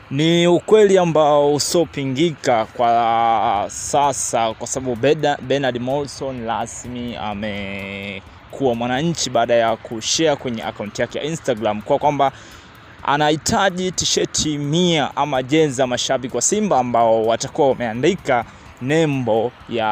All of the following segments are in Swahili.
Ni ukweli ambao usiopingika kwa sasa kwa sababu Beda- Bernard Morrison rasmi amekuwa mwananchi baada ya kushare kwenye akaunti yake ya Instagram kwa kwamba anahitaji tisheti mia ama jezi za mashabiki wa Simba ambao watakuwa wameandika nembo ya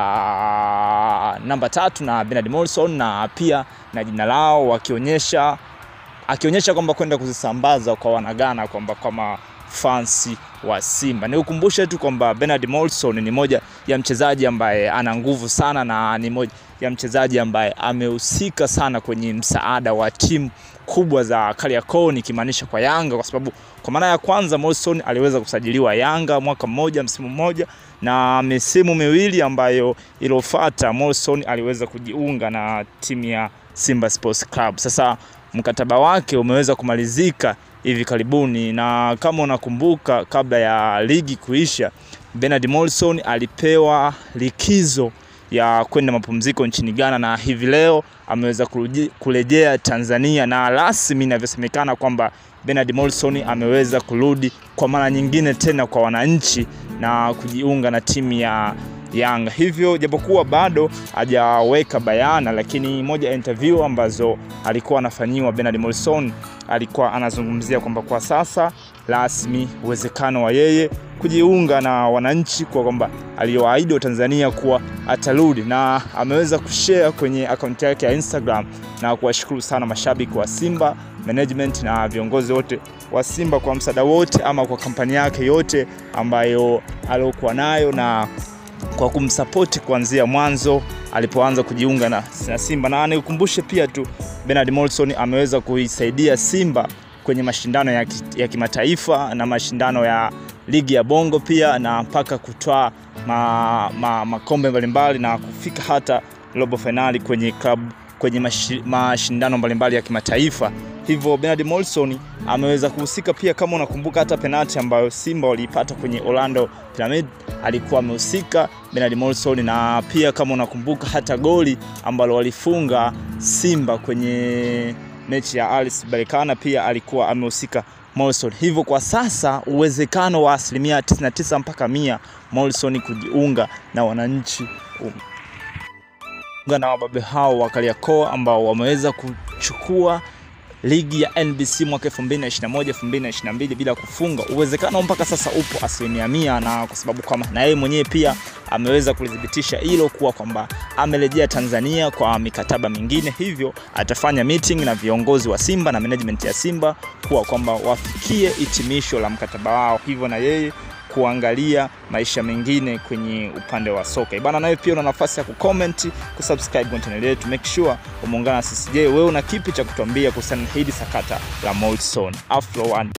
namba tatu na Bernard Morrison na pia na jina lao wakionyesha akionyesha kwamba kwenda kuzisambaza kwa wanagana kwamba kama fansi wa Simba. Nikukumbushe tu kwamba Bernard Morrison ni moja ya mchezaji ambaye ana nguvu sana na ni moja ya mchezaji ambaye amehusika sana kwenye msaada wa timu kubwa za Kariakoo nikimaanisha kwa Yanga, kwa sababu kwa mara ya kwanza Morrison aliweza kusajiliwa Yanga mwaka mmoja, msimu mmoja, na misimu miwili ambayo iliyofuata Morrison aliweza kujiunga na timu ya Simba Sports Club. Sasa mkataba wake umeweza kumalizika hivi karibuni, na kama unakumbuka, kabla ya ligi kuisha, Bernard Morrison alipewa likizo ya kwenda mapumziko nchini Ghana, na hivi leo ameweza kuruji- kurejea Tanzania, na rasmi inavyosemekana kwamba Bernard Morrison ameweza kurudi kwa mara nyingine tena kwa wananchi na kujiunga na timu ya Yanga. Hivyo japokuwa bado hajaweka bayana, lakini moja ya interview ambazo alikuwa anafanyiwa Bernard Morrison alikuwa anazungumzia kwamba kwa sasa rasmi uwezekano wa yeye kujiunga na wananchi kwa kwamba aliyoahidi wa Tanzania kuwa atarudi, na ameweza kushare kwenye akaunti yake ya Instagram na kuwashukuru sana mashabiki wa Simba management na viongozi wote wa Simba kwa msaada wote ama kwa kampani yake yote ambayo aliokuwa nayo na kwa kumsapoti kuanzia mwanzo alipoanza kujiunga na, na Simba. Na nikukumbushe pia tu Bernard Morrison ameweza kuisaidia Simba kwenye mashindano ya, ki- ya kimataifa na mashindano ya ligi ya Bongo pia na mpaka kutwaa ma, ma, makombe mbalimbali na kufika hata robo fainali kwenye klabu kwenye mashi- mashindano mbalimbali ya kimataifa. Hivyo Bernard Morrison ameweza kuhusika pia, kama unakumbuka, hata penalti ambayo Simba waliipata kwenye Orlando Pyramid alikuwa amehusika Bernard Morrison, na pia kama unakumbuka hata goli ambalo walifunga Simba kwenye mechi ya Alis Berkane pia alikuwa amehusika Morrison. Hivyo kwa sasa uwezekano wa asilimia 99 mpaka mia Morrison kujiunga na wananchi um, kujiunga na wababe hao wa Kariakoo ambao wameweza kuchukua ligi ya NBC mwaka 2021 2022 bila kufunga. Uwezekano mpaka sasa upo asilimia mia, na kwa sababu kama na yeye mwenyewe pia ameweza kulithibitisha hilo kuwa kwamba amerejea Tanzania kwa mikataba mingine, hivyo atafanya meeting na viongozi wa Simba na management ya Simba kuwa kwamba wafikie hitimisho la mkataba wao, hivyo na yeye kuangalia maisha mengine kwenye upande wa soka. Ibana, nawe pia una nafasi ya kucomment, kusubscribe kwenye channel yetu. Make sure umeungana na sisi. Je, wewe una kipi cha kutuambia kuhusiana na hili sakata la Morrison Afro One?